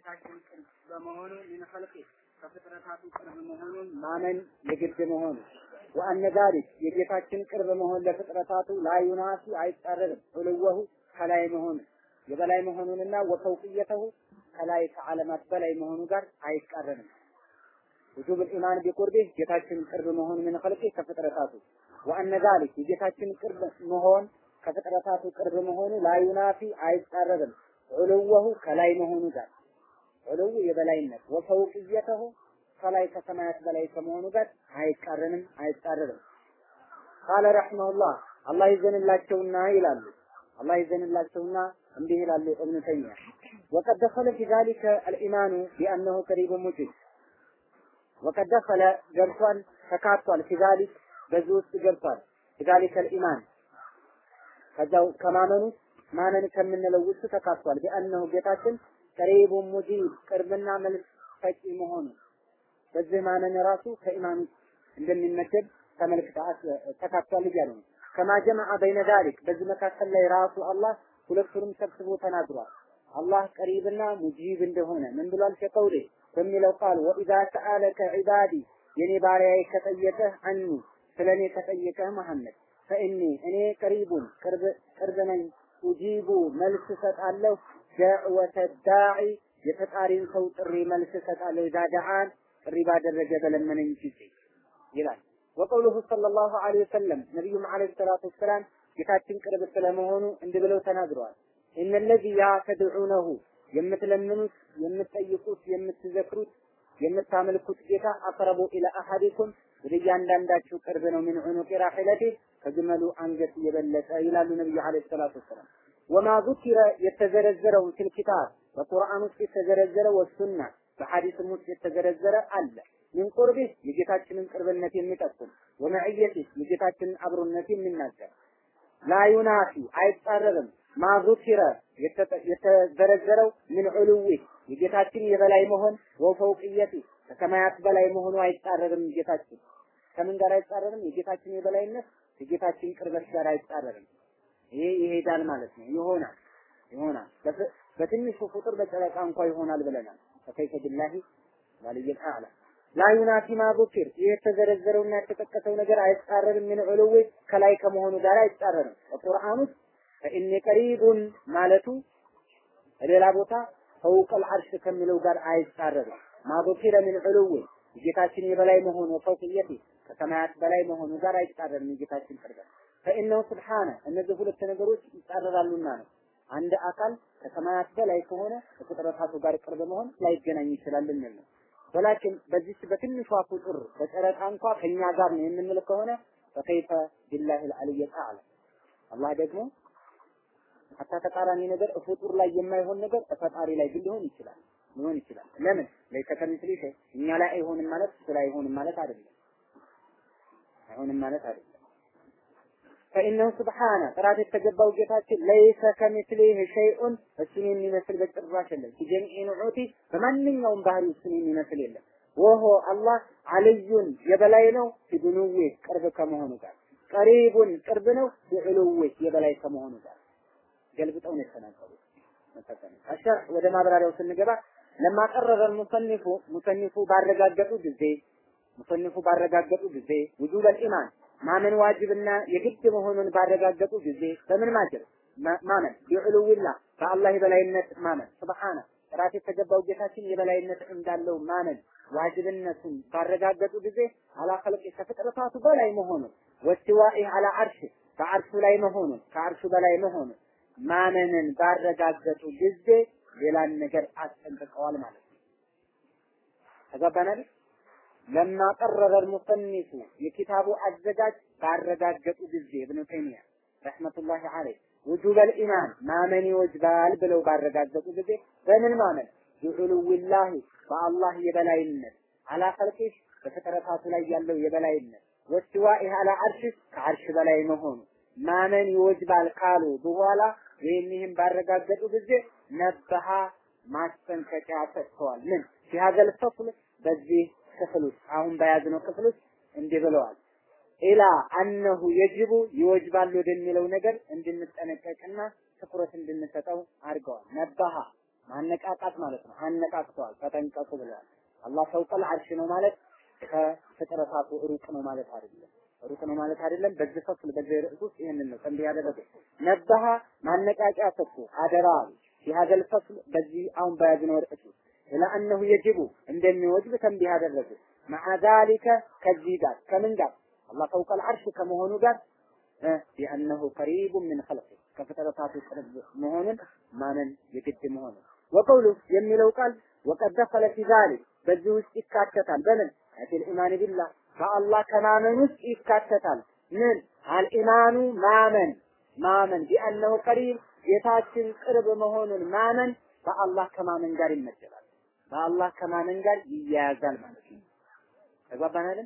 የጌታችን ቅርብ በመሆኑ ምን ኸልቂ ከፍጥረታቱ ቅርብ መሆኑን ማመን የግድ መሆኑ ወአነ ዛሊክ የጌታችን ቅርብ መሆን ለፍጥረታቱ ላዩናሲ አይጻረርም ዑልወሁ ከላይ መሆኑ የበላይ መሆኑንና ወፈውቅየተሁ ከላይ ከዓለማት በላይ መሆኑ ጋር አይቃረንም። ውጁብ ኢማን ቢቁርቢህ ጌታችን ቅርብ መሆን ምን ኸልቂ ከፍጥረታቱ ወአነ ዛሊክ የጌታችን ቅርብ መሆን ከፍጥረታቱ ቅርብ መሆኑ ላዩናፊ አይጻረርም ዑልወሁ ከላይ መሆኑ ጋር ዑልው የበላይነት ወፈውቅየተሁ ከላይ ከሰማያት በላይ ከመሆኑ ጋር አይቃረንም አይጻረርም። ቃለ ረሕመሁላህ አላህ ይዘንላቸውና ይላሉ አላህ ይዘንላቸውና እንዲህ ይላሉ እብኑ ተይሚያ ወቀድ ደኸለ ፊ ዛሊከ አልኢማኑ ቢአነሁ ቀሪቡ ሙጂብ ወቀድ ደኸለ ገብቷል ተካቷል ፊ ዛሊክ በዚህ ውስጥ ገብቷል ፊ ዛሊከ አልኢማን ከዛው ከማመኑ ማመን ከምንለው ውስጥ ተካቷል ቢአነሁ ጌታችን ቀሪቡ ሙጂብ ቅርብና መልስ ሰጪ መሆኑ በዚህ ማመን ራሱ ከኢማን እንደሚመደብ ተመልክተ ተካቷል እያሉ ነው። ከማ ጀመዐ በይነ ዛሊክ በዚህ መካከል ላይ ራሱ አላህ ሁለቱንም ሰብስቦ ተናግሯል። አላህ ቀሪብና ሙጂብ እንደሆነ ምን ብሏል? ከቀውሌ በሚለው ቃል ወኢዛ ሰአለከ ዒባዲ የኔ ባሪያዬ ከጠየቀህ አኒ ስለ እኔ ከጠየቀህ መሐመድ ፈኢኒ እኔ ቀሪቡን ቅርብ ቅርብ ነኝ ኡጂቡ መልስ እሰጣለሁ ደዕወተ ዳዒ የተጣሪን ሰው ጥሪ መልስ እሰጣለሁ ኢዛ ደዓን ጥሪ ባደረገ በለመነኝ ጊዜ ይላል። ወቀውሉሁ ሰለላሁ ዐለይሂ ወሰለም ነቢዩም ዐለይሂ ሰላቱ ወሰላም ጌታችን ቅርብ ስለመሆኑ እንዲህ ብለው ተናግረዋል። እነለዚ ያ ተድዑነሁ የምትለምኑት፣ የምትጠይቁት፣ የምትዘክሩት፣ የምታመልኩት ጌታ አቅረቡ ኢላ አሐዲኩም ወደ እያንዳንዳችሁ ቅርብ ነው። ምን ዑኑቂ ራሒለቲ ከግመሉ አንገት የበለጠ ይላሉ ነቢዩ ዐለይሂ ሰላቱ ወሰላም። ወማ ዙኪረ የተዘረዘረውን ፊል ኪታብ በቁርአን ውስጥ የተዘረዘረ ወሱና በሐዲስም ውስጥ የተዘረዘረ አለ። ምን ቁርቢህ የጌታችንን ቅርብነት የሚጠቁም ወመዕየቲህ የጌታችንን አብሮነት የሚናገር ላዩናፊ አይጻረርም ማዙኪረ የተዘረዘረው ምን ዑሉዊ የጌታችን የበላይ መሆን ወፈውቅየቲ ከሰማያት በላይ መሆኑ አይጻረርም። ጌታችን ከምን ጋር አይጻረርም? የጌታችን የበላይነት የጌታችን ቅርበት ጋር አይጻረርም። ይሄ ይሄዳል ማለት ነው። ይሆናል ይሆናል። በትንሹ ቁጥር በጨረቃ እንኳ ይሆናል ብለናል። ፈከይፈ ቢላሂ ወልይል አዕላ ላ ዩናፊ ማ ዙኪር ይህ የተዘረዘረውና የተጠቀሰው ነገር አይጻረርም። ምን ዑሉዊ ከላይ ከመሆኑ ጋር አይጻረርም። በቁርአን ውስጥ ፈኢኒ ቀሪቡን ማለቱ ሌላ ቦታ ፈውቀል አርሽ ከሚለው ጋር አይጻረርም። ማ ዙኪረ ምን ዑሉዊ የጌታችን የበላይ መሆኑ ፈውቅየቲ ከሰማያት በላይ መሆኑ ጋር አይጻረርም። የጌታችን ቅርበት ፈኢነሁ ስብሓነ እነዚህ ሁለት ነገሮች ይጻረራሉና ነው። አንድ አካል ከሰማያት በላይ ከሆነ ከፍጥረታቱ ጋር ቅርብ መሆን ላይገናኝ ይችላል እንል ነው። ወላኪን በዚች በትንሿ ቁጥር በጨረቃ እንኳ ከኛ ጋር ነው የምንል ከሆነ ፈከይፈ ቢላሂ አልዓሊይ አዕላ አላህ ደግሞ ሀታ ተቃራኒ ነገር ፍጡር ላይ የማይሆን ነገር ፈጣሪ ላይ ግን ሊሆን ይችላል ሊሆን ይችላል። ለምን ለይሰ ከሚስሊ ሸይ እኛ ላይ አይሆንም ማለት እሱ ላይ አይሆንም ማለት አይደለም። አይሆንም ማለት አይደለም። ፈኢነሁ ስብሓነ ጥራት የተገባው ጌታችን ለይሰ ከሚስሊህ ሸይኡን እሱን የሚመስል በጭራሽ የለም። ፊጀሚዒ ንዑቲ በማንኛውም ባህሪ እሱን የሚመስል የለም። ወሆ አላህ አልዩን የበላይ ነው ፊዱኑዌ ቅርብ ከመሆኑ ጋር ቀሪቡን ቅርብ ነው ቢዕሉዌ የበላይ ከመሆኑ ጋር ገልብጠው ነው የተናገሩት። አሸርህ ወደ ማብራሪያው ስንገባ ለማቀረረ ሙሰኒፉ ሙሰኒፉ ባረጋገጡ ጊዜ ሙሰኒፉ ባረጋገጡ ጊዜ ውጁበል ኢማን ማመን ዋጅብና የግድ መሆኑን ባረጋገጡ ጊዜ በምን ማጀብ ማመን ቢዕሉዊላ በአላህ የበላይነት ማመን ስብሓነ ጥራት የተገባው ጌታችን የበላይነት እንዳለው ማመን ዋጅብነቱን ባረጋገጡ ጊዜ አላ ኸልቂ ከፍጥረታቱ በላይ መሆኑን ወስቲዋኢ አላ አርሽ በአርሹ ላይ መሆኑን ከአርሹ በላይ መሆኑን ማመንን ባረጋገጡ ጊዜ ሌላን ነገር አስጠንቅቀዋል ማለት ነው። ተጋባናል? ለማ ቀረረ ሙሰኒፉ የኪታቡ አዘጋጅ ባረጋገጡ ጊዜ እብኑ ተይሚያ ረሕመቱላሂ ዐለይህ ውጁበል ኢማን ማመን ይወጅባል ብለው ባረጋገጡ ጊዜ በምን ማመን ቢዑሉዊላሂ በአላህ የበላይነት አላ ኸልቂህ በፍጥረታቱ ላይ ያለው የበላይነት ወስቲዋኢህ አላ አርሽ ከአርሽ በላይ መሆኑ ማመን ይወጅባል ካሉ በኋላ ወይም ይህን ባረጋገጡ ጊዜ ነበሃ ማስጠንቀቂያ ሰጥተዋል። ምን ሲሀዘል ፈስል በዚህ ክፍል ውስጥ አሁን በያዝነው ክፍል ውስጥ እንዲህ ብለዋል። ኢላ አነሁ የጅቡ ይወጅባል ወደሚለው ነገር እንድንጠነቀቅና ትኩረት እንድንሰጠው አድርገዋል። ነባሃ ማነቃቃት ማለት ነው። አነቃቅተዋል፣ ተጠንቀቁ ብለዋል። አላህ ፈውቀል አርሽ ነው ማለት ከፍጥረታቱ ሩቅ ነው ማለት አይደለም። ሩቅ ነው ማለት አይደለም። በዚህ ፈስል በዚህ ርዕስ ውስጥ ይህንን ነው ተንቢህ ያደረገው። ነባሃ ማነቃቂያ ሰጥቶ አደራ የሀገል ፈስል በዚህ አሁን በያዝነው ርዕስ ውስጥ ኢላ አነሁ የጅቡ እንደሚወጅብ ተንቢህ ያደረገ መዓ ዛሊከ ከዚህ ጋር ከምን ጋር አላህ ፈውቀል አርሽ ከመሆኑ ጋር ቢአነሁ ቀሪቡን ምን ኸልቅ ከፍጥረታቱ ቅርብ መሆኑን ማመን የግድ መሆኑን ወቀውሉ የሚለው ቃል ወቀድ ደኸለ ፊ ዛሊክ በዚህ ውስጥ ይካተታል በምን ፊል ኢማን ቢላህ በአላህ ከማመን ውስጥ ይካተታል ምን አልኢማኑ ማመን ማመን ቢአነሁ ቀሪብ ጌታችን ቅርብ መሆኑን ማመን በአላህ ከማመን ጋር ይመደባል በአላህ ከማመን ጋር ይያያዛል ማለት ነው ተግባባን አይደል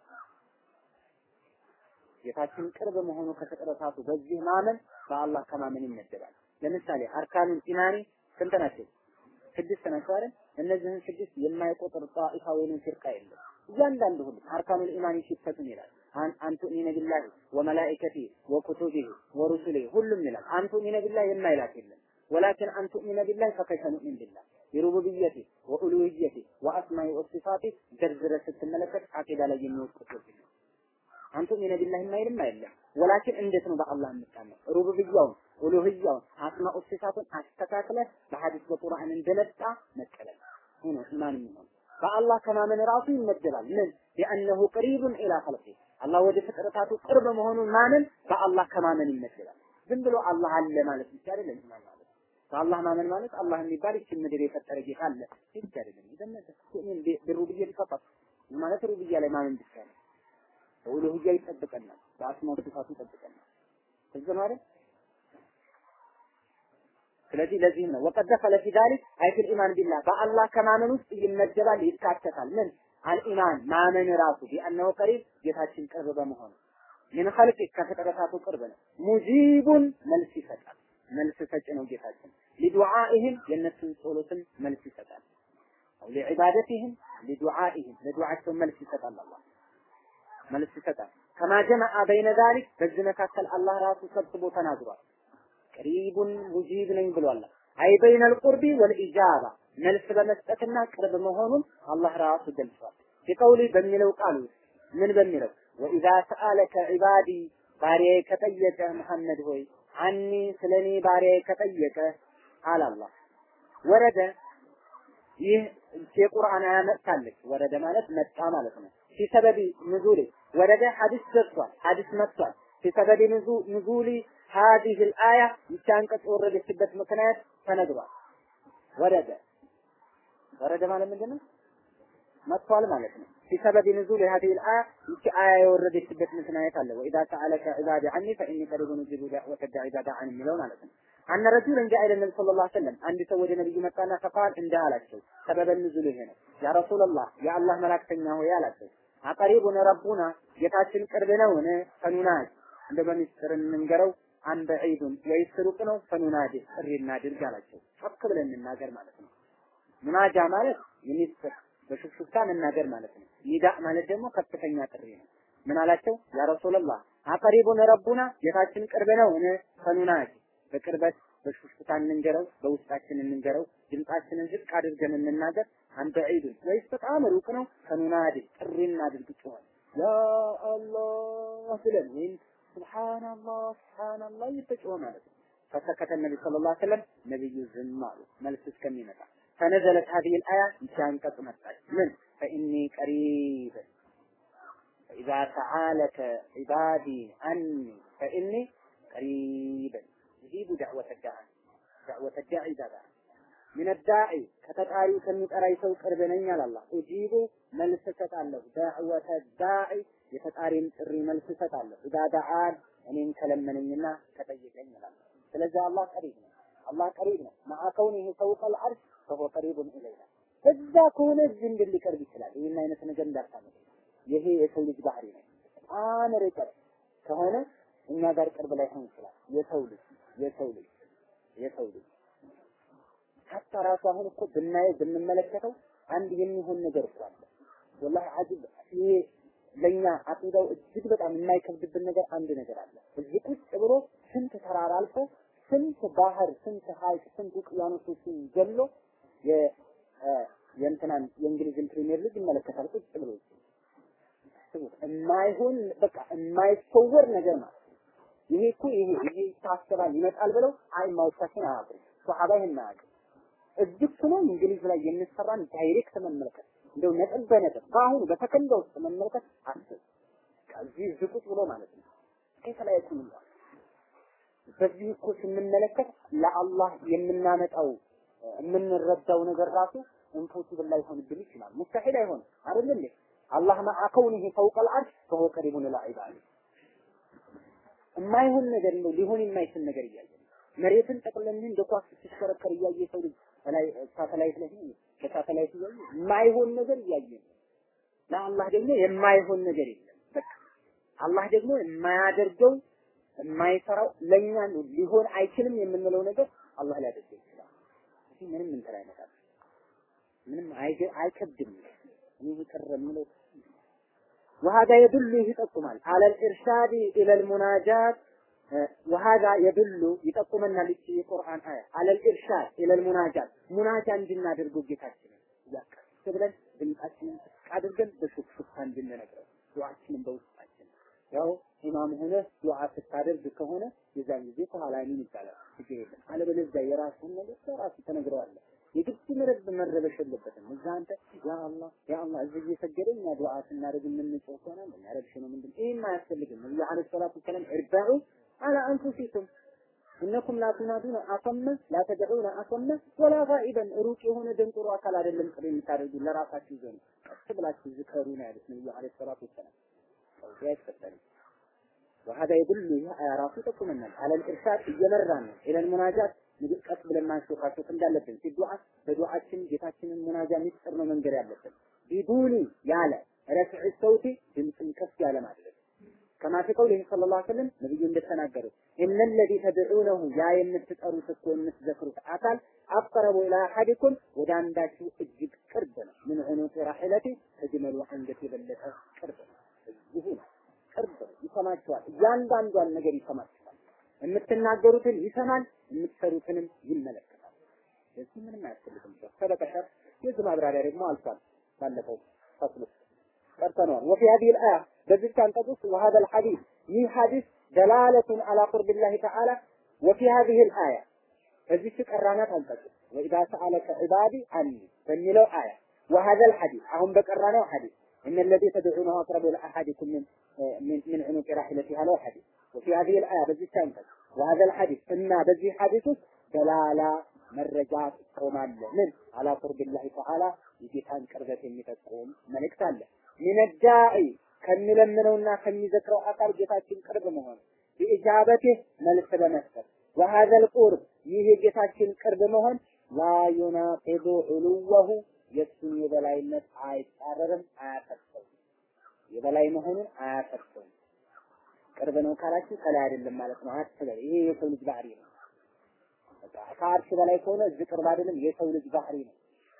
ጌታችን ቅርብ መሆኑ ከፍጥረታቱ በዚህ ማመን በአላህ ከማመን ይመደባል ለምሳሌ አርካኑል ኢማኒ ስንት ናቸው ስድስት ናቸው አይደል እነዚህን ስድስት የማይቆጥር ጣኢፋ ወይንም ፍርቃ የለም እያንዳንዱ ሁሉ አርካኑል ኢማኒ ሲፈቱን ይላል አንቱ ሚነ ቢላሂ ወመላኢከቲ ወኩቱቢሂ ወሩሱሊ ሁሉም ይላል አንቱ ሚነ ቢላሂ የማይላት የለም ወላኪን አንቱ ሚነ ቢላሂ ፈከይፈ ኑእሚን ቢላህ ቢሩቡብየቲ ወኡሉህየቲ ወአስማኢ ወሲፋቲ ዘርዝረ ስትመለከት አቂዳ ላይ የሚወጡት ነው አንቱ ሚነ ቢላሂ የማይልም አይደለም ወላኪን እንዴት ነው በአላህ የምታመው ሩቡብያውን ኡሉህያውን አስማኡ ሲፋቱን አስተካክለ በሐዲስ በቁርአን እንደመጣ መቀበል ሆኖ ኢማን የሚሆን በአላህ ከማመን ራሱ ይመደባል ምን ቢአነሁ ቀሪቡን ኢላ ኸልቂ አላህ ወደ ፍጥረታቱ ቅርብ መሆኑን ማመን በአላህ ከማመን ይመደባል ዝም ብሎ አላህ አለ ማለት ብቻ አይደለም ኢማን ማለት በአላህ ማመን ማለት አላህ የሚባል ይችን ምድር የፈጠረ ጌታ አለ ብቻ አይደለም ይዘመተ ምን ብሩብያ ይፈጠር ማለት ሩብያ ላይ ማመን ብቻ ነው በኡሉህያ ይጠብቀናል በአስማው ሲፋቱ ይጠብቀናል እዚህ ማለት ስለዚህ ለዚህም ነው ወቀድ ደኸለ ፊ ዛሊክ አይ ፊል ኢማን ቢላህ በአላህ ከማመን ውስጥ ይመደባል ይካተታል ምን አልኢማን ማመን ራሱ ቢአነሁ ቀሪብ ጌታችን ቅርብ በመሆኑ ምን ኸልቅ ከፍጥረታቱ ቅርብ ነው ሙጂቡን መልስ ይሰጣል መልስ ሰጭ ነው ጌታችን ሊዱዓኢህም የእነሱን ጸሎትን መልስ ይሰጣል አው ሊዒባደቲህም ሊዱዓኢህም ለዱዓቸው መልስ ይሰጣል አላህ መልስ ይሰጣል ከማ ጀመዐ በይነ ዛሊክ በዚህ መካከል አላህ ራሱ ሰብስቦ ተናግሯል ቀሪቡን ሙጂብ ነኝ ብሏል አይ በይነል ቁርቢ ወልኢጃባ መልስ በመስጠትና ቅርብ መሆኑን አላህ ራሱ ገልጿል ቢቀውሊ በሚለው ቃል ውስጥ ምን በሚለው ወኢዛ ሰአለከ ዒባዲ ባሪያዬ ከጠየቀ መሐመድ ሆይ አኒ ስለኔ ባሪያዬ ከጠየቀ አለ አላህ ወረደ ይህ የቁርአን አያ መጥታለች ወረደ ማለት መጣ ማለት ነው ፊሰበቢ ንዙሊ ወረደ ሐዲስ ደርሷል ሐዲስ መጥቷል ፊሰበቢ ንዙሊ هذه الآية ይቻን ቀጥ ወረደችበት ምክንያት ተነግሯል ወረደ ወረደ ማለት ምንድነው መጥቷል ማለት ነው بسبب نزول هذه الآية ይቺ አያ የወረደችበት ምክንያት አለ وإذا سألك عبادي عني فإني قريب نجيب دعوة الداعي إذا دعاني የሚለው ማለት ነው أن رجلا جاء إلى النبي صلى الله عليه وسلم አንድ ሰው ወደ ነብዩ መጣና فقال እንዲህ አላቸው ሰበበ ንዙል ይሄ ነው ያ ረሱላህ የአላህ መላእክተኛ ሆይ አላቸው አቀሪቡን ረቡና ጌታችን ቅርብ ነውን ፈኑናጅ እንደ በሚስጥር እንንገረው አን በዒዱን ወይስ ሩቅ ነው ፈኑናዲ ጥሪ እናድርግ አላቸው ጮክ ብለን እንናገር ማለት ነው ሙናጃ ማለት የሚስጥር በሹክሹክታ መናገር ማለት ነው ኒዳ ማለት ደግሞ ከፍተኛ ጥሪ ነው ምን አላቸው ያ ረሱላህ አቀሪቡን ረቡና ጌታችን ቅርብ ነው እነ ፈኑናዲ በቅርበት በሹክሹክታ እንንገረው በውስጣችን እንንገረው ድምጻችንን ዝቅ አድርገን እንናገር አን በዒዱን ወይስ በጣም ሩቅ ነው ፈኑናዲ ጥሪ እናድርግ ጮኸን ያ አላህ ብለን ወይም ሱብሃንአላህ ሱብሃንአላህ እየተጮኸ ማለት ነው። ፈሰከተ ነቢ ሰለላሁ ዐለይሂ ወሰለም ነብዩ ዝም አሉ መልስ እስከሚመጣ ፈነዘለት هذه الآية ይቺ አንቀጽ መጣች ምን فإني قريب فإذا سعالك عبادي عني فإني قريب أجيب دعوة الداعي دعوة الداعي ذا من الداعي ከተጣሪው ከሚጠራኝ ሰው ቅርብ ነኝ አለ አላህ እጂቡ መልስ እሰጣለሁ ዳዕወተ ዳዒ የተጣሪን ጥሪ መልስ እሰጣለሁ ኢዛ ዳዓን እኔን ከለመነኝና ከጠየቀኝ ይላል ስለዚህ አላህ ቀሪብ ነው አላህ ቀሪብ ነው መዓ ከውኒሂ ፈውቀል ዐርሽ ፈሁወ ቀሪቡን ኢለይና እዛ ከሆነ እዚህ እንድን ሊቀርብ ይችላል ይህን አይነት ነገር እንዳታመጡ ይሄ የሰው ልጅ ባህሪ ነው በጣም ርቀት ከሆነ እኛ ጋር ቅርብ ላይ ሆን ይችላል የሰው ልጅ የሰው ልጅ የሰው ልጅ ሀታ ራሱ አሁን እኮ ብናየው ብንመለከተው አንድ የሚሆን ነገር እኮ አለ ወላሂ አጅብ ይሄ ለኛ አቂዳው እጅግ በጣም የማይከብድብን ነገር አንድ ነገር አለ። እዚህ ቁጭ ብሎ ስንት ተራራ አልፎ ስንት ባህር፣ ስንት ሀይቅ፣ ስንት ውቅያኖሶችን ገሎ የእንትናን የእንግሊዝን ፕሪሚየር ሊግ ይመለከታል ቁጭ ብሎ የማይሆን በቃ የማይፈወር ነገር ማለት ይሄ እኮ ይሄ ይሄ ይታሰባል ይመጣል ብለው አይማዎቻችን አያውቁም። ሶሐባ ይሄን አያውቅም። እዚህ እኮ ነው እንግሊዝ ላይ የሚሰራን ዳይሬክት መመልከት እንደው ነጥብ በነጥብ በአሁኑ በሰከንድ ውስጥ መመልከት አስብ። ከዚህ ዝቁጥ ብሎ ማለት ነው። ከየት ላይ ያቁም በዚህ እኮ ስንመለከት ለአላህ የምናመጣው የምንረዳው ነገር ራሱ ኢምፖሲብል ላይሆንብን ይችላል። ሙስተሒል አይሆንም አይደል እንዴ? አላህ መዓ ከውኒሂ ፈውቀል አርሽ ፈሁወ ቀሪቡን ኢላ ዒባዲህ የማይሆን ነገር ነው ሊሆን የማይችል ነገር እያየ መሬትን ጠቅለን እንደ ኳስ ስትሽከረከር እያየ ሰው ልጅ ላይ ሳተላይት ላይ ከሳተላይት እያየ የማይሆን ነገር እያየ ለአላህ ደግሞ የማይሆን ነገር የለም። በቃ አላህ ደግሞ የማያደርገው የማይሰራው ለኛ ሊሆን አይችልም የምንለው ነገር አላህ ሊያደርገው ይችላል። እዚህ ምንም እንትን አይመጣም። ምንም አይከብድም። ይህ ቅር የምለው وهذا يدل ይጠቁማል على الارشاد الى المناجات وهذا يدل ይጠቁመና ልጅ የቁርአን አያ على الارشاد الى المناجات ሙናጃ እንድናደርገው ጌታችንን ያቀስ ብለን ድምጻችንን አድርገን በሹክሹክታ እንድንነግረው ዱዓችንን በውስጣችን ያው ኢማም ሆነ ዱዓ ስታደርግ ከሆነ የዛን ጊዜ ከኋላ ምን ይባላል ችግር የለም አለበለዚያ የራስህን ነገር በራስህ ተነግረዋለህ የግድ መረብ መረበሽ የለበትም። እዛ አንተ ያ አላህ ያ አላህ እዚህ እየሰገደ እኛ ዱዓ ስናደርግ የምንጮህ ከሆነ የሚያረብሽ ነው ምንድን ይህም አያስፈልግም። ነብዩ ዓለይሂ ሰላቱ ወሰላም እርበዑ አላ አንፉሲኩም እነኩም ላ ቱናዱነ አሰመ ላ ተድዑነ አሰመ ወላ ጋኢበን ሩቅ የሆነ ደንቆሮ አካል አይደለም ጥሪ የምታደርጉ ለራሳችሁ ዘንድ ቀስ ብላችሁ ዝከሩ ነው ያሉት ነብዩ ዓለይሂ ሰላቱ ወሰላም። ሰው አይፈጠርም። وهذا يدل ራሱ ይጠቁመናል على الارشاد እየመራን ነው الى المناجات ቀስ ብለን ማንሾካሾክ እንዳለብን ሲዱዓ በዱዓችን ጌታችንን ሙናጃ ሚስጥር ነው መንገር ያለብን ቢዱኒ ያለ ረፍዕ ሰውቲ ድምፅን ከፍ ያለ ማድረግ ከማ ፊ ቀውሊህ ሰለላሁ ዐለይሂ ወሰለም ነብዩ እንደተናገሩ እነ ለዚ ተድዑነሁ ያ የምትጠሩት እኮ የምትዘክሩት አካል አቅረቡ ኢላ አሐዲኩም ወደ አንዳችሁ እጅግ ቅርብ ነው ምን ዑኑቅ ራሒለቲ ከግመሉ አንገት የበለጠ ቅርብ ነው እዚሁ ነው ቅርብ ነው ይሰማችኋል እያንዳንዷን ነገር ይሰማችኋል የምትናገሩትን ይሰማል የምትሰሩትንም ይመለከታል። ስለዚህ ምንም አያስፈልግም። ሰበቀሸር የዚህ ማብራሪያ ደግሞ አልፏል። ባለፈው ፈስሉ ቀርተነዋል። ወፊ هذه الآية በዚህ አንቀጽ ውስጥ وهذا الحديث ይህ ሐዲስ دلالة على قرب الله تعالى وفي هذه الآية በዚህ ቀራናት አንቀጽ وإذا سألك عبادي عني በሚለው አያ وهذا الحديث አሁን በቀራናው ሐዲስ إن الذي تدعونه أقرب إلى أحدكم من من, من عنق راحلتها له حديث وفي هذه الآية በዚህ አንቀጽ وهذا الحديث እና በዚህ ሐዲስ ውስጥ ደላላ መረጃ ጥቆማ አለ። ምን አላ ቁርቢላሂ ተዓላ የጌታን ቅርበት የሚጠቁም መልእክት አለ። ሚነዳኢ ከሚለምነውና ከሚዘክረው አካል ጌታችን ቅርብ መሆን ቢኢጃበቲህ መልስ በመስጠት وهذا القرب ይህ የጌታችን ቅርብ መሆን ላ ዩናቂዱ ዑሉወሁ የእሱን የበላይነት አይጻረርም፣ አያፈርሰውም። የበላይ መሆኑን አያፈርሰውም። ቅርብ ነው ካላችሁ ከላይ አይደለም ማለት ነው አትበል። ይሄ የሰው ልጅ ባህሪ ነው። በቃ ከአርሽ በላይ ከሆነ እዚህ ቅርብ አይደለም፣ የሰው ልጅ ባህሪ ነው።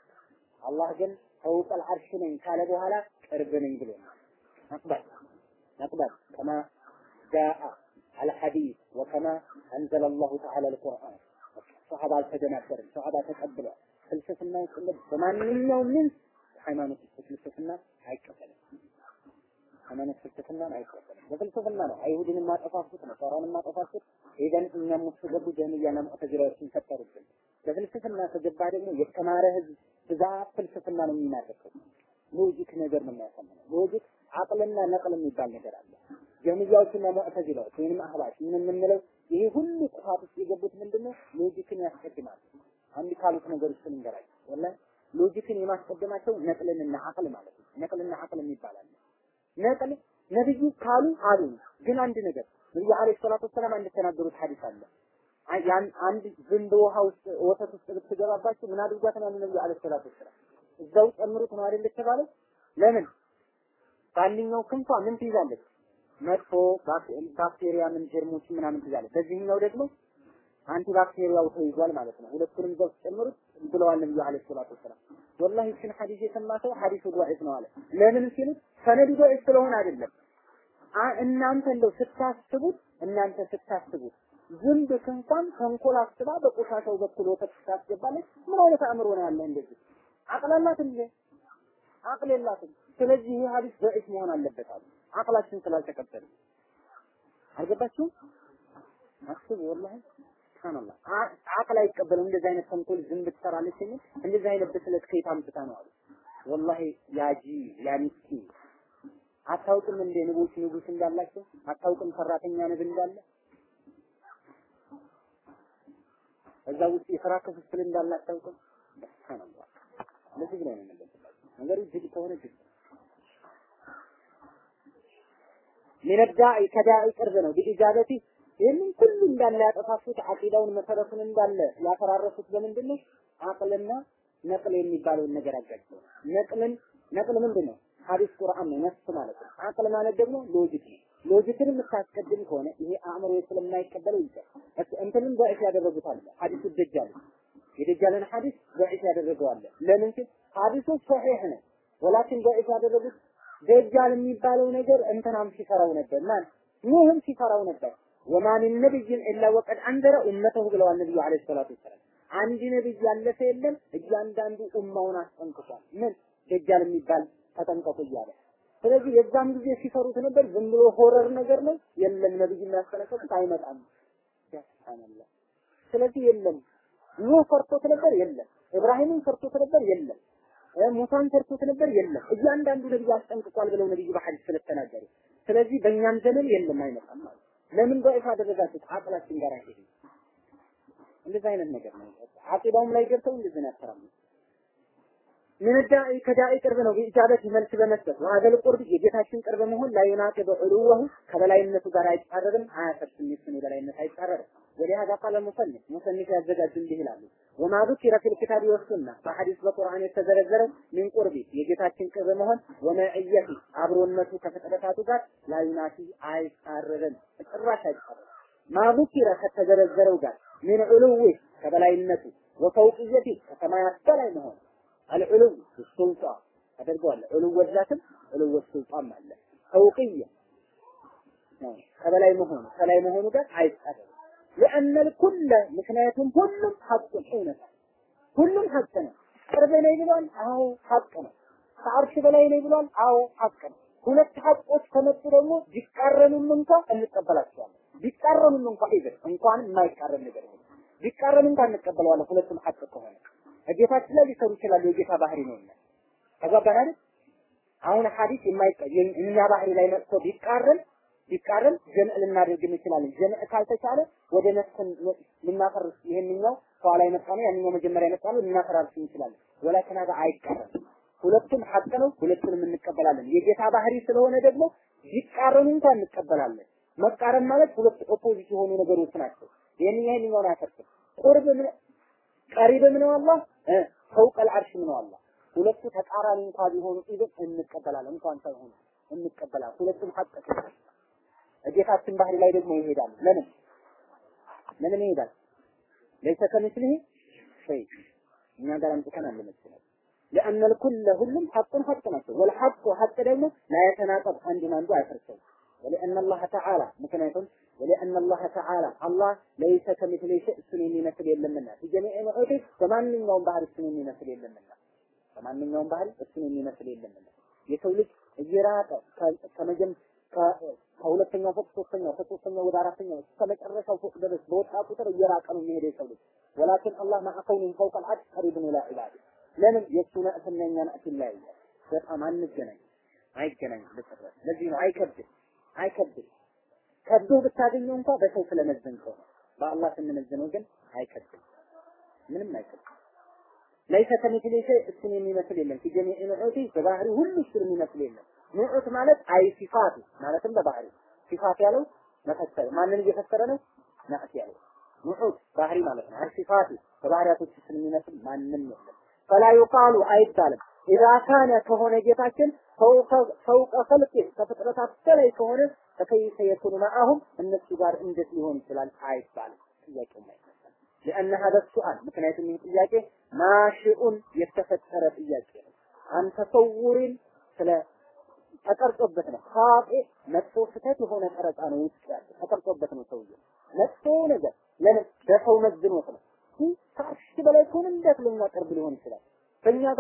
አላህ ግን ፈውቀል አርሽ ነኝ ካለ በኋላ ቅርብ ነኝ ብሎ ነቅበል ነቅበል ከማ ጃአ አልሐዲስ ወከማ አንዘለ አላሁ ተዓላ አልቁርአን ሰሃባ አልተደናበርም። ሰሃባ ተቀብሏል። ፍልስፍና ውስጥ በማንኛውም ምን ሃይማኖት ፍልስፍና አይቀበልም። ሃይማኖት ፍልስፍናን አይቀበልም። በፍልስፍና ነው አይሁድን ማጠፋፉት ነው ሶራን ማጠፋፉት ሄደን እኛም ውስጥ ገቡ ጀህሚያና ሙዕተዚላዎችን ፈጠሩብን። በፍልስፍና ከገባ ደግሞ የተማረ ህዝብ ብዛት ፍልስፍና ነው የሚናደቀው። ሎጂክ ነገር ነው የሚያሳምነው። ሎጂክ አቅልና ነቅል የሚባል ነገር አለ። ጀህሚያዎችና ሙዕተዚላዎች ወይንም አህባሽ ምን የምንለው ይሄ ሁሉ ጥፋት ውስጥ የገቡት ምንድነው? ሎጂክን ያስቀድማሉ። አንድ ካሉት ነገር ውስጥ ልንገራቸው። ወላሂ ሎጂክን የማስቀደማቸው ነቅልንና አቅል ማለት ነው። ነቅልና አቅል የሚባል አለ። ነቅል ነብዩ ካሉ አሉ። ግን አንድ ነገር ነብዩ አለይሂ ሰላቱ ወሰላም አንድ ተናገሩት ሐዲስ አለ። ያን አንድ ዝንብ ውሃ ውስጥ ወተት ውስጥ ብትገባባችሁ ምን አድርጓት ነው ነብዩ አለይሂ ሰላቱ ወሰላም እዛው ጨምሩት ነው አይደል የተባለው? ለምን በአንደኛው ክንፏ ምን ትይዛለች? መጥፎ ባክቴሪያ ምን ጀርሞች ምናምን ትይዛለች። በዚህኛው ደግሞ አንቲ ባክቴሪያው ተይዟል ማለት ነው። ሁለቱንም እዛው ጨምሩት ብለዋል ነብዩ አለይሂ ሰላቱ ወሰላም። ወላሂ እችን ሐዲስ የሰማ ሰው ሐዲሱ ضعيف ነው አለ። ለምን ሲሉት ሰነዱ ضعيف ስለሆነ አይደለም። እናንተ እንደው ስታስቡት እናንተ ስታስቡት ዝንብ እንኳን ተንኮል አስባ በቆሻሻው በኩል ወተት ታስገባለች። ምን አይነት አእምሮ ነው ያለ እንደዚህ? አቅል አላት እንዴ? አቅል የላትም። ስለዚህ ይህ ሐዲስ በእስ መሆን አለበት አሉ። አቅላችን ስላልተቀበለ አልገባችሁም? አስቡ ወላሂ ሱብሃንአላህ አቅል አይቀበልም። እንደዚህ አይነት ተንኮል ዝንብ ትሰራለች የሚል እንደዚህ አይነት ብስለት ከየት አምጥታ ነው አሉ። ወላሂ ያጂ ያ ምስኪን አታውቅም እንደ ንቦች ንጉስ እንዳላቸው አታውቅም ሰራተኛ ንብ እንዳለ እዛ ውስጥ የስራ ክፍፍል እንዳለ አታውቅም። ሱብሃንአላህ ለዚህ ብለው ነው የምንለብላቸው ነገሩ እጅግ ከሆነ እጅግ ሚነዳኢ ከዳኢ ቅርብ ነው ቢኢጃበቲ ይህንን ሁሉ እንዳለ ያጠፋፉት አቂዳውን መሰረቱን እንዳለ ያፈራረሱት በምንድን ነው? አቅልና ነቅል የሚባለውን ነገር አጋጭተው ነቅልን ነቅል ምንድን ነው? ሐዲስ ቁርአን ነው ነፍስ ማለት ነው። አቅል ማለት ደግሞ ሎጂክ ነው። ሎጂክን የምታስቀድም ከሆነ ይሄ አእምሮ ስለማይቀበለው ይቻል እንትንም በእሽ ያደረጉት አለ ሐዲሱ ደጃል የደጃልን ሐዲስ በእሽ ያደረገው አለ። ለምን ሲል ሐዲሱ ሶሒህ ነው። ወላኪን በእሽ ያደረጉት ደጃል የሚባለው ነገር እንትናም ሲፈራው ነበር። ማን ኑህም ሲፈራው ነበር። ወማ ሚን ነቢይን ኢላ ወቀድ አንዘረ ኡመተሁ ብለዋል ነብዩ አለይሂ ሰላቱ ወሰላም። አንድ ነብይ ያለፈ የለም እያንዳንዱ ኡማውን አስጠንቅቋል። ምን ደጃል የሚባል ተጠንቀቁ እያለ ስለዚህ የዛም ጊዜ ሲፈሩት ነበር። ዝም ብሎ ሆረር ነገር ነው። የለም ነብይ የሚያስጠነቅቁት አይመጣም። ሱብሃንአላህ። ስለዚህ የለም ኑህ ፈርቶት ነበር። የለም ኢብራሂምን ፈርቶት ነበር። የለም ሙሳን ፈርቶት ነበር። የለም እያንዳንዱ ነብይ አስጠንቅቋል ብለው ነብዩ በሐዲስ ስለተናገሩ ስለዚህ በእኛም ዘመን የለም አይመጣም ማለት ለምን በእፍ አደረጋችሁት? አቅላችን ጋር አይሄድም። እንደዚህ አይነት ነገር ነው። አቂዳውም ላይ ገብተው እንደዚህ ነው ያስተራሙ ምን ዳኢ ከዳኢ ቅርብ ነው በኢጃበት መልስ በመስጠት ወሀገል ቁርብ የጌታችን ቅርብ መሆን ላይ ዩናቂብ ዑሉወሁ ከበላይነቱ ጋር አይጻረርም፣ አያፈርስም። የሱን የበላይነት አይጻረርም። ወሊሃዛ ቃለ ሙሰኒፍ ሙሰኒፍ ያዘጋጁ እንዲህ ይላሉ። ወማ ذكر في الكتاب والسنة በሐዲስ በቁርአን የተዘረዘረው ሚን ቁርቢ የጌታችን ቅርብ መሆን ወመዕየቲ አብሮነቱ ከፍጥረታቱ ጋር ላዩናቲ አይጻረርም፣ ጭራሽ አይጻረርም። ማ ذكر ከተዘረዘረው ጋር ሚን ዑሉዊ ከበላይነቱ ወፈውቅየቲ ከሰማያት በላይ መሆን አልዑሉው ሱልጣን አደርገዋለሁ። ዑሉው ዛትም ዑሉው ሱልጣን አለ። ፈውቅየ ከበላይ መሆኑ ከላይ መሆኑ ጋር አይጻረርም። لأن الكل ምክንያቱም ሁሉም ሐቅ እውነት ሁሉም ሐቅ ነው። ቅርብ ነኝ ብሏል። አዎ ሐቅ ነው። ከአርሽ በላይ ነኝ ብሏል። አዎ ሐቅ ነው። ሁለት ሐቆች ከመጡ ደግሞ ቢቃረኑም እንኳ እንቀበላቸዋለን። ቢቃረኑም እንኳ ይዘን እንኳን የማይቃረን ነገር ነው። ቢቃረኑ እንኳን እንቀበለዋለን። ሁለቱም ሐቅ ከሆነ ጌታችን ላይ ሊሰሩ ይችላሉ። የጌታ ባህሪ ነውና ተግባባን አይደል? አሁን ሐዲስ የማይቀ እኛ ባህሪ ላይ መጥቶ ቢቃረን ቢቃረን ጀምዕ ልናደርግ እንችላለን። ጀምዕ ካልተቻለ ወደ ነፍስን ልናፈርስ ይሄንኛው ከኋላ የመጣ ነው፣ ያንኛው መጀመሪያ የመጣ ነው፣ ልናፈራርስ እንችላለን። ወላኪን ሀዛ አይቃረን። ሁለቱም ሐቅ ነው፣ ሁለቱንም እንቀበላለን። የጌታ ባህሪ ስለሆነ ደግሞ ቢቃረኑ እንኳን እንቀበላለን። መቃረን ማለት ሁለት ኦፖዚት የሆኑ ነገሮች ናቸው። ይሄንኛው ይሄንኛውን አያፈርስም። ቁርብ ምን ቀሪብም ነው አላህ ፈውቀል አርሽም ነው አላህ። ሁለቱ ተቃራኒ እንኳን ቢሆኑ ኢብን እንቀበላለን። እንኳን ሳይሆኑ እንቀበላለን። ሁለቱም ሐቅ ጌታችን ባህሪ ላይ ደግሞ ይሄዳል። ለምን ለምን ይሄዳል? ለይሰ ከምስሊሂ ሸይ እኛ ጋር አምጥተን አለ መሰለኝ لأن الكل ሁሉም ሐቁን ሐቅ ናቸው። والحق ሐቅ ደግሞ لا يتناقض አንዱን አንዱ አይፈርሰውም። ولأن الله تعالى ምክንያቱም ولأن الله تعالى الله ليس كمثله شيء እሱን የሚመስል የለምና في جميع نعوته በማንኛውም ባህሪ እሱን የሚመስል የለምና በማንኛውም ባህሪ እሱን የሚመስል የለምና የሰው ልጅ እየራቀ ከመጀም ከሁለተኛው ፎቅ ሶስተኛው ከሶስተኛው ወደ አራተኛው እስከ መጨረሻው ፎቅ ድረስ በወጣ ቁጥር እየራቀ ነው የሚሄደው የሰው ልጅ ወላኪን አላህ ማዕ ከውኒሂ ፈውቀ አልዓርሽ ቀሪቡን ኢላ ዒባዲህ ለምን የእሱ ነዕትና የእኛ ነዕት ይለያያል በጣም አንገናኝ አይገናኝም በጭራሽ ለዚህ ነው አይከብድም አይከብድም ከብዶ ብታገኘው እንኳ በሰው ስለመዘንከው ነው በአላህ ስንመዝነው ግን አይከብድም ምንም አይከብድም ለይሰ ከሚስሊ ሸይ እሱን የሚመስል የለም ፊ ጀሚዕ ንዑቲ በባህሪ ሁሉ እሱን የሚመስል የለም ንዑት ማለት አይ ሲፋቱ ማለትም በባህሪ ሲፋት ያለው መፈሰር ማንን እየፈሰረ ነው ናዕት ያለው ንዑት ባህሪ ማለት ነው አይ ሲፋቱ በባህሪያቶች እሱን የሚመስል ማንም የለም ፈላ ዩቃሉ አይባልም ኢዛ ካነ ከሆነ ጌታችን ፈውቀ ፈልቅ ከፍጥረታት በላይ ከሆነ ፈከይፈ የኩኑ መዓሁም እነሱ ጋር እንዴት ሊሆን ይችላል አይባልም ጥያቄው አይመጣም لأن هذا السؤال ምክንያቱም ይህ ጥያቄ ናሽኡን የተፈጠረ ጥያቄ ነው አን ተሰውሪን ስለ ተቀርጾበት ነው ኻጢ መጥፎ ስህተት የሆነ ቀረጻ ነው ውስጥ ያለ ተቀርጾበት ነው ሰውዬው መጥፎ ነገር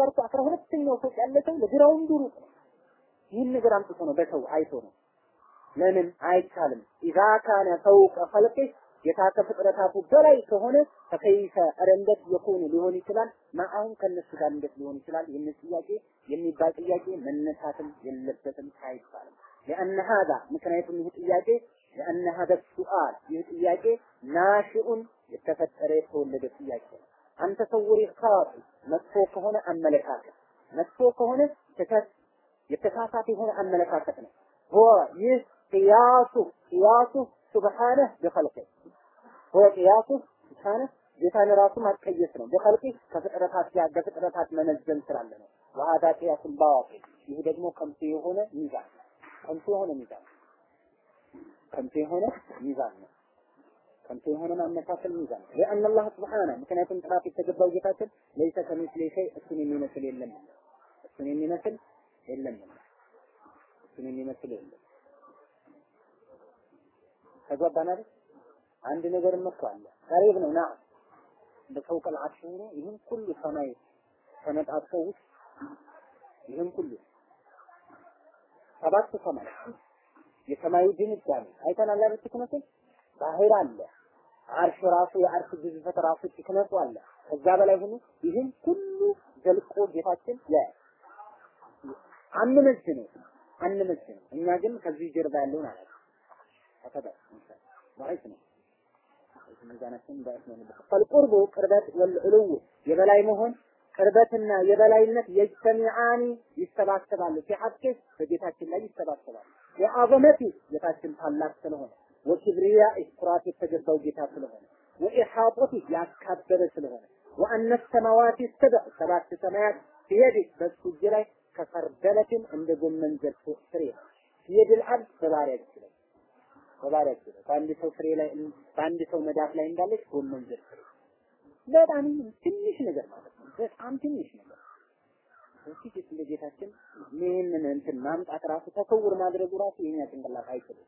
ጋር እኮ አስራ ሁለተኛው ፎቅ ያለ ሰው ለግራውንዱ ሩቅ ነው። ይህን ነገር አምጥቶ ነው በሰው አይቶ ነው። ለምን አይቻልም? ኢዛ ካነ ፈውቀ ኸልቂ ጌታ ከፍጥረታቱ በላይ ከሆነ ፈከይፈ ኧረ እንዴት የኮኑ ሊሆን ይችላል? ማአሁን ከነሱ ጋር እንዴት ሊሆን ይችላል? ይህን ጥያቄ የሚባል ጥያቄ መነሳትም የለበትም አይባልም። لأن هذا ምክንያቱም ይህ ጥያቄ لأن هذا السؤال ይህ ጥያቄ ናሽኡን የተፈጠረ የተወለደ ጥያቄ ነው። አንተ ተሰውሪ ካቱ መጥፎ ከሆነ አመለካከት መጥፎ ከሆነ ስህተት የተሳሳተ የሆነ አመለካከት ነው። هو ይህ ቅያሱ ቅያሱ ሱብሓነህ ቢኸልቂ هو ቅያሱ ሱብሓነህ ጌታን ራሱ ማቀየስ ነው። በኸልቂ ከፍጥረታት ጋር በፍጥረታት መመዘን ስላለ ነው። ወሀዳ ቅያሱን ባዋቂል ይህ ደግሞ ከንቱ የሆነ ሚዛን ከንቱ የሆነ ሚዛን ከንቱ የሆነ ሚዛን ነው። ከንቱ የሆነ ማመሳሰል ሚዛን ነው። ለአን አላህ ስብሓነ ምክንያቱም ጥራት የተገባው ጌታችን ለይሰ ከሚስሊ ሸይ እሱን የሚመስል የለም እሱን የሚመስል የለም እሱን የሚመስል የለም። ተግባባን አይደል? አንድ ነገር እኮ አለ ቀሪብ ነው ና በፈውቅ العرش ሆኖ ይህን ሁሉ ሰማይ ተነጣጥፈው ውስጥ ይህን ሁሉ ሰባት ሰማይ የሰማዩ ድንጋጌ አይተናል አይደል? ትክነቱ ባህር አለ አርሽ ራሱ የአርሽ ግዝፈት ራሱ ትክነቱ አለ። ከዛ በላይ ሆኖ ይህን ሁሉ ዘልቆ ጌታችን ያ አንመዝነው አንመዝነው። እኛ ግን ከዚህ ጀርባ ያለውን አለ ተከዳ ማለት ነው። ሚዛናችን ዳይት ነው። ፈልቁርቡ ቅርበት ወልዑሉው የበላይ መሆን ቅርበትና የበላይነት የጅተሚዓኒ ይሰባሰባሉ። ሲሐቅ በጌታችን ላይ ይሰባሰባሉ። የአዘመቲ ጌታችን ታላቅ ስለሆነ ወኪብሪያ ኩራት የተገባው ጌታ ስለሆነ ወኢሓጦቲ ያካበረ ስለሆነ ወአነ ሰማዋት ሰብዕ ሰባት ሰማያት ቢየዲ በሱ እጅ ላይ ከፈርደለትን እንደ ጎመን ዘር ፍሬ ቢየድል አብድ በባሪያ እጅ ላይ በባሪያ እጅ ላይ በአንድ ሰው ፍሬ ላይ በአንድ ሰው መዳፍ ላይ እንዳለች ጎመን ዘር ፍሬ በጣም ትንሽ ነገር ማለት ነው። በጣም ትንሽ ነገር እዚህ እንደ ጌታችን ይህንን እንትን ማምጣት ራሱ ተሰውር ማድረጉ ራሱ የኛ ጭንቅላት አይችልም።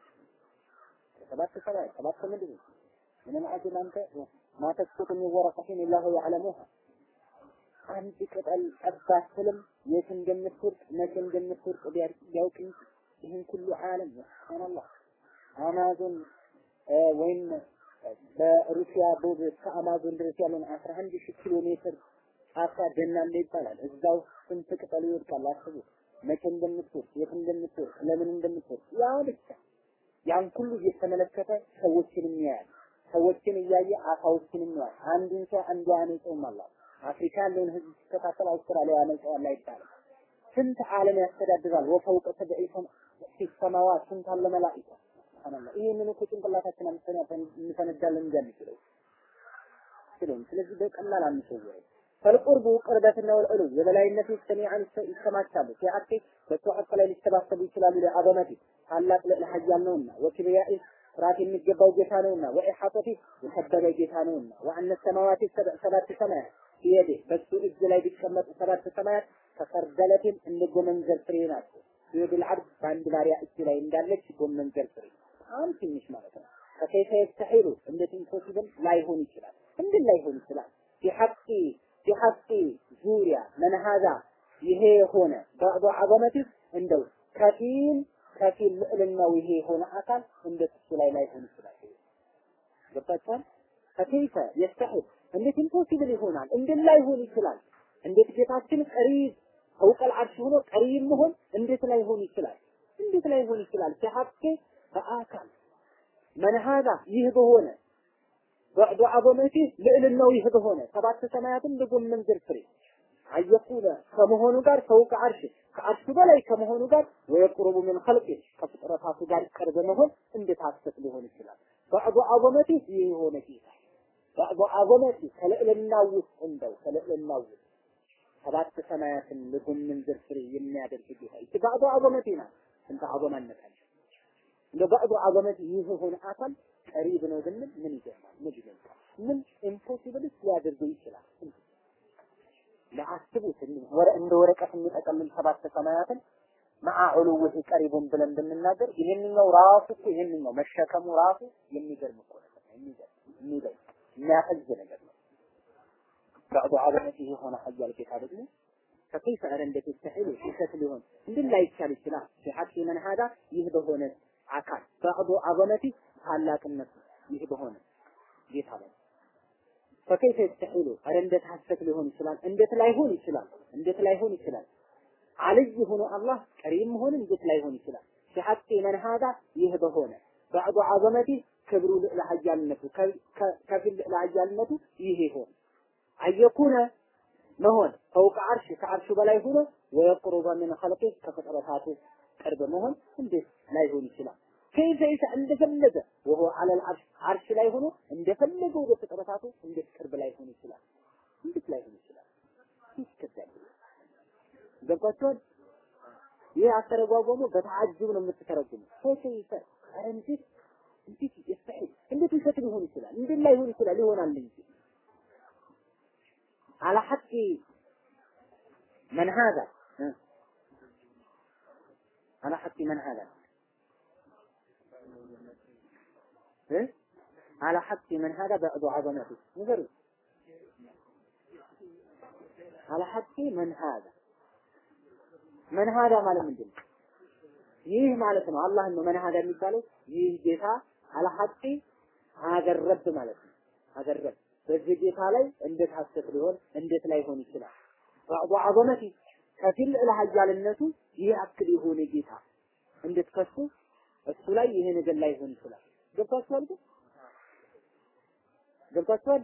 ሰባት ሰማይ ሰባት ምድር ምንም አጅል አንተ ማተስቁት የሚወረቀትን ኢላሁ ያዕለሙሃ አንድ ቅጠል ጠብ አትልም። የት እንደምትወርቅ መቼ እንደምትወርቅ ቢያውቅ እንጂ ይህን ሁሉ ዓለም ሱብሃንአላህ አማዞን ወይም በሩሲያ ቦብ እስከ አማዞን ድረስ ያለውን 11 ሺህ ኪሎ ሜትር ጫካ ደን አለ ይባላል። እዛው ስንት ቅጠል ይወድቃል አስቡ። መቼ እንደምትወርቅ የት እንደምትወርቅ ለምን እንደምትወርቅ ያ ብቻ ያን ሁሉ እየተመለከተ ሰዎችንም ያያል። ሰዎችን እያየ አሳዎችንም ያያል። አንዱን ሰው አንዱ ያነጸውም አላህ አፍሪካ ያለውን ህዝብ ሲከታተል አውስትራሊያ ያነጸዋል አይባልም። ስንት ዓለም ያስተዳድራል። ወፈውቀ ሰብዒ ሰማዋት ስንት አለ መላኢካ ሱብሃንአላህ። ይሄንን እኮ ጭንቅላታችን አምጥተን እንፈነዳለን እንደሚችለው ስለዚህ ስለዚህ በቀላል አንሰውረው። ፈልቁርቡ ቅርበትና ወልዕሉ የበላይነት ሰሚዓን ይሰማቻሉ ሲሐቂ በሱ ሐቅ ላይ ሊሰባሰቡ ይችላሉ ለአዘመቲ ታላቅ ልዕለ ኃያል ነውና ወኪብሪያኢ ፍርሃት የሚገባው ጌታ ነውና ወኢሐጠቲ የከበረ ጌታ ነውና ወአነ ሰማዋት ሰባት ሰማያት ቢየዴ በሱ እጅ ላይ ቢቀመጡ ሰባት ሰማያት ከፈርደለትን እንደ ጎመንዘር ፍሬ ናቸው። ቢየድል ዓብድ በአንድ ባሪያ እጅ ላይ እንዳለች ጎመንዘር ፍሬ በጣም ትንሽ ማለት ነው። ከከይፈ የስተሒሉ እንዴት ኢምፖሲብል ላይሆን ይችላል? እንዴት ላይሆን ይችላል? ቢሐቂ ቢሐቂ ዙሪያ መንሃዛ ይሄ የሆነ ባዕዱ ዐዘመቲ እንደው ከፊል ከፊል ልዕልናው ይሄ የሆነ አካል እንዴት እሱ ላይ ላይሆን ይችላል? ገባችኋል? ከከይፈ የስተሒል እንዴት ኢምፖሲብል ይሆናል? እንዴት ላይሆን ይችላል? እንዴት ጌታችን ቀሪብ ፈውቀል አርሽ ሆኖ ቀሪብ መሆን እንዴት ላይሆን ይችላል? እንዴት ላይሆን ይችላል? ሲሐቅ በአካል መንሃዛ ይህ በሆነ በዕዱ ዐዘመቲ ልዕልናው ይህ በሆነ ሰባት ሰማያትን በጎመን ዘር ፍሬ አየቁለ ከመሆኑ ጋር ፈውቀ አርሽ ከአርሹ በላይ ከመሆኑ ጋር ወየቁርቡ ምን ኸልቂ ከፍጥረታቱ ጋር ቅርብ መሆን እንዴት ሐሰት ሊሆን ይችላል? በዕዱ ዐዘመቲ ይህ የሆነ ጌታ በዕዱ ዐዘመቲ ከልዕልናው ውስጥ እንደው ከልዕልናው ውስጥ ሰባት ሰማያትን ለጎመን ዘር ፍሬ የሚያደርግ ጌታ ይህ በዕዱ ዐዘመቲ ናት። ስንት ዐዘማነት አለ እንደ በዕዱ ዐዘመቲ ይህ የሆነ አካል ቀሪብ ነው ብንል ምን ይገርማል? ምን ይገልጻል? ምን ኢምፖሲብልስ ሊያደርገው ይችላል? ለአስቡት ወረ እንደ ወረቀት የሚጠቀልል ሰባት ሰማያትን መዓ ዑሉውህ ቀሪቡን ብለን ብንናገር ይሄንኛው ራሱ እኮ ይሄንኛው መሸከሙ ራሱ የሚገርም እኮ ነገር ነው። የሚገርም የሚገርም የሚያፈዝ ነገር ነው። በዕዱ ዐዘመቲ የሆነ ኃያል ጌታ ደግሞ ከከይፈ ኧረ እንዴት ይስተሒሉ ውሸት ሊሆን እንድን ላይቻል ይችላል ሲሐቂ መን ሀዳ ይህ በሆነ አካል በዕዱ አዘመቲ ታላቅነቱ ይህ በሆነ ጌታ ላይ ፈከይፈ ይስተሒሉ ኧረ እንዴት ሐሰት ሊሆን ይችላል እንዴት ላይሆን ይችላል እንዴት ላይሆን ይችላል አልይ ሆኖ አላህ ቀሪም መሆን እንዴት ላይሆን ይችላል ሲሐቂ መን ሀዳ ይህ በሆነ በዕዱ አዘመቲ ክብሩ ለሀያልነቱ ከፊል ለሀያልነቱ ይሄ ይሆን አየኩነ መሆን ፈውቅ አርሽ ከአርሹ በላይ ሆኖ ወየቅሩበ ምን ኸልቂ ከፍጥረታቱ ቅርብ መሆን እንዴት ላይሆን ይችላል? ከይፈ ይሳ እንደፈለገ ወሆ አለል አርሽ አርሽ ላይ ሆኖ እንደፈለገ ወደ ፍጥረታቱ እንዴት ቅርብ ላይሆን ይችላል? እንዴት ላይሆን ይችላል? ይከብዳል። ገባችኋል? ይህ አተረጓጎሙ በተዓጅብ ነው የምትተረጉሙ። ከይፈ ይሳ ኧረ እንዴት እንዴት ይስተሒል እንዴት ውሸት ሊሆን ይችላል? እንዴት ላይሆን ይችላል? ይሆናል እንጂ على حق من هذا على حق من هذا على حق من هذا بعد عظمته نظر على حق من هذا من هذا ማለት ምንድን ነው? ይህ ማለት ነው አላህ ነው መን ሀዳ የሚባለው ይህ ጌታ አለ ሐቂ ሀገር ረብ ማለት ነው ሀገር ረብ በዚህ ጌታ ላይ እንዴት ሐሰት ሊሆን እንዴት ላይሆን ይችላል? ባዕዱ ዐዘመቲ ከፊል ለሀያልነቱ ይህ አክል የሆነ ጌታ እንዴት ከሱ እሱ ላይ ይሄ ነገር ላይሆን ይችላል? ገብቷችኋል? ግን ገብቷችኋል?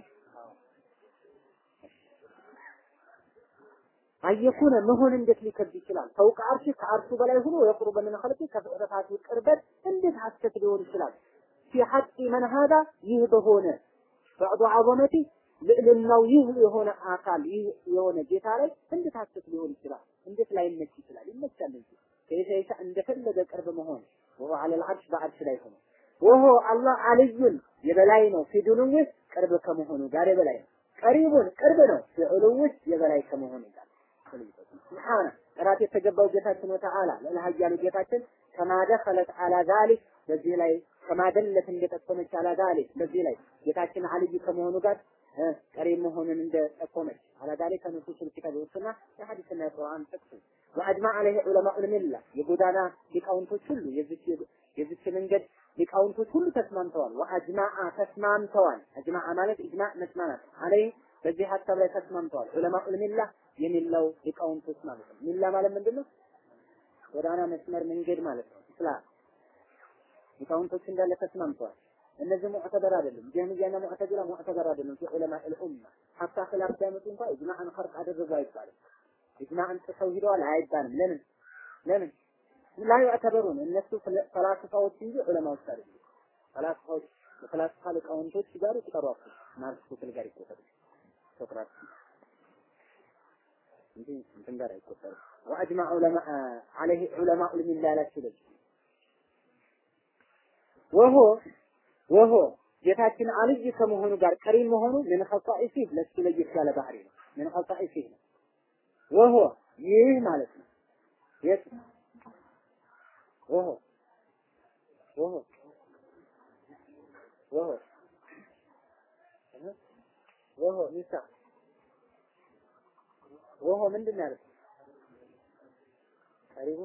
አየኩነ መሆን እንዴት ሊከብድ ይችላል? ፈውቅ አርሽ ከአርሹ በላይ ሆኖ የቁርበ ምን ኸልቂ ከፍጥረታቱ ቅርበት እንዴት ሐሰት ሊሆን ይችላል? ፊ ሐቂ መን ሀዳ ይህ በሆነ ባዕዱ ዐዘመቲ ልዕልናው ይህ የሆነ አካል ይህ የሆነ ጌታ ላይ እንዴት ሐሰት ሊሆን ይችላል? እንዴት ላይመች ይችላል? ይመቻል እንጂ ከይሰይሳ እንደፈለገ ቅርብ መሆን ወሆ ዐለል ዐርሽ በዐርሽ ላይ ሆኖ ወሆ አላህ አልዩን የበላይ ነው ፊዱንውህ ቅርብ ከመሆኑ ጋር የበላይ ነው። ቀሪቡን ቅርብ ነው ፊዑሉውህ የበላይ ከመሆኑ ጋር ስብሓነ ጥራት የተገባው ጌታችን ወተዓላ ለሀያሉ ጌታችን ከማደኸለት አላ ዛሊክ በዚህ ላይ ከማደለት እንደጠቆመች አላ ዛሊክ በዚህ ላይ ጌታችን አልይ ከመሆኑ ጋር ቀሪብ መሆኑን እንደጠቆመች አላ ዛሊክ ከንሱስ ልኪታብ ወስና የሐዲስና የቁርአን ጥቅስ ወአጅማ አለይህ ዑለማኡ ልሚላ የጎዳና ሊቃውንቶች ሁሉ የዚች የዚች መንገድ ሊቃውንቶች ሁሉ ተስማምተዋል። ወአጅማአ ተስማምተዋል። አጅማአ ማለት ኢጅማዕ መስማማት አለይህ በዚህ ሀሳብ ላይ ተስማምተዋል። ዑለማኡ ልሚላ የሚላው ሊቃውንቶች ማለት ነው። ሚላ ማለት ምንድን ነው? ጎዳና መስመር መንገድ ማለት ነው። እስላም ሊቃውንቶች እንዳለ ተስማምተዋል። እነዚህ ሙዕተበር አይደሉም። ጀህሚያና ሙዕተዚላ ሙዕተበር አይደሉም። ፊ ዑለማ አልኡማ ሀታ ኺላፍ ቢያመጡ እንኳን ኢጅማዕን ኸርቅ አደረጉ አይባልም። ኢጅማዕን ጥሰው ሂደዋል አይባልም። ለምን ለምን ላ ዩዕተበሩን እነሱ ፈላስፋዎች እንጂ ዑለማዎች አይደሉም። ፈላስፋዎች የፈላስፋ ሊቃውንቶች ጋር ይቀሯቸው ማርክስ ጋር ይቆጠሩ ሶቅራጥስ እንጂ እንትን ጋር አይቆጠርም። ወአጅማ ዑለማ አለይህ ዑለማ ልሚላ ያላችሁ ለዚህ ወሆ ወሆ ጌታችን አልይ ከመሆኑ ጋር ቀሪም መሆኑ ምን ኸሳኢሲ ለሱ ለየት ያለ ባህሪ ነው። ምን ኸሳኢሲ ነው። ወሆ ይህ ማለት ነው። የት ወሆ ወሆ ወሆ ወሆ ሚሳ ወሆ ምንድን ነው ያለው? ቀሪቡ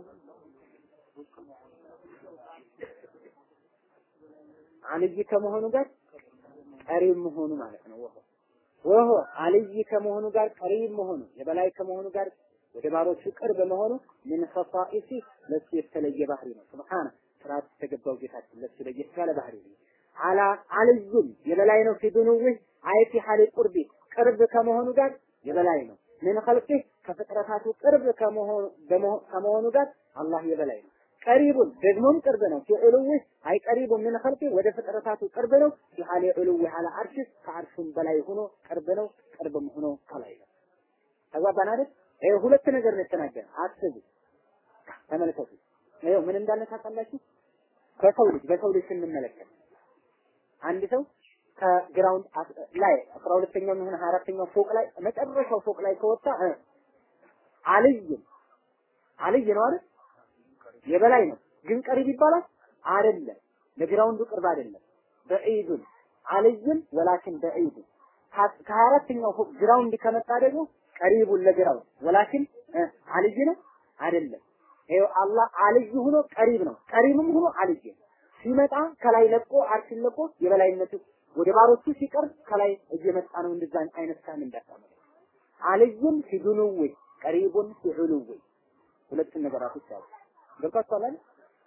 አልይ ከመሆኑ ጋር ቀሪብ መሆኑ ማለት ነው። ወሆ ወሆ አልይ ከመሆኑ ጋር ቀሪብ መሆኑ የበላይ ከመሆኑ ጋር ወደ ባሮቹ ቅርብ መሆኑ ምን ኸሳኢሲ ለሱ የተለየ ባህሪ ነው። ሱብሃነ ስርዓት የተገባው ጌታችን ለሱ ለየት ያለ ባህሪ ነው። አላ አልዩም የበላይ ነው። ፊዱኑህ አይቲ ሐሊ ቁርቢ ቅርብ ከመሆኑ ጋር የበላይ ነው። ምን ኸልቂ ከፍጥረታቱ ቅርብ ከመሆኑ ጋር አላህ የበላይ ነው። ቀሪቡን ደግሞም ቅርብ ነው። ፊዑሉህ አይ ቀሪቡን ምን ኸልቂ ወደ ፍጥረታቱ ቅርብ ነው። ፊሐሊ ዑሉህ አላ አርሽ ከአርሹም በላይ ሆኖ ቅርብ ነው። ቅርብም ሆኖ ከላይ ነው። ተግባባን አይደል? ይሄ ሁለት ነገር ነው የተናገረ። አስቡ፣ ተመልከቱ። ይኸው ምን እንዳለ ታውቃላችሁ? ከሰው ልጅ በሰው ልጅ ስንመለከት አንድ ሰው ከግራውንድ ላይ አስራ ሁለተኛው የሚሆን ሀያ አራተኛው ፎቅ ላይ መጨረሻው ፎቅ ላይ ከወጣ አልይ አልይ ነው አይደል? የበላይ ነው። ግን ቀሪብ ይባላል አይደለም። ለግራውንዱ ቅርብ አይደለም። በዒዱን አልይን ወላኪን በዒዱን ከሀያ አራተኛው ፎቅ ግራውንድ ከመጣ ደግሞ ቀሪቡን ለግራውንድ ወላኪን አልይ ነው አይደለም። ይኸው አላህ አልይ ሆኖ ቀሪብ ነው፣ ቀሪብም ሆኖ አልይ ነው። ሲመጣ ከላይ ለቆ አርሽን ለቆ የበላይነቱ ወደ ባሮቹ ሲቀርብ ከላይ እየመጣ ነው። እንደዛ አይነት ካም እንዳታመጡ አልይም ፊዱኑዊ ቀሪቡን ፊዑሉዊ ሁለቱን ነገራቶች አሉ። ገብቷችኋል አይደል?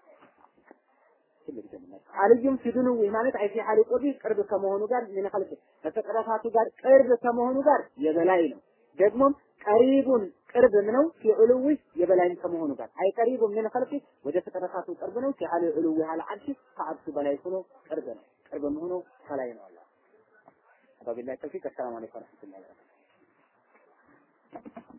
አልዩም ፊዱኑዊ ማለት አይ ፊ ሐሊ ቁርቢ ቅርብ ከመሆኑ ጋር ምን ኸልቅ ከፍጥረታቱ ጋር ቅርብ ከመሆኑ ጋር የበላይ ነው። ደግሞም ቀሪቡን ቅርብም ነው ፊዑሉዊ የበላይም ከመሆኑ ጋር አይ ቀሪቡ ምን ኸልቅ ወደ ፍጥረታቱ ቅርብ ነው ፊ ሐሊ ዑሉዊ ሐለ አርሽ ከአርሹ በላይ ሆኖ ቅርብ ነው። ቅርብም ሆኖ ከላይ ነው አላህ። ወቢላሂ ተውፊቅ። አሰላሙ አለይኩም ወረህመቱላሂ ወበረካቱህ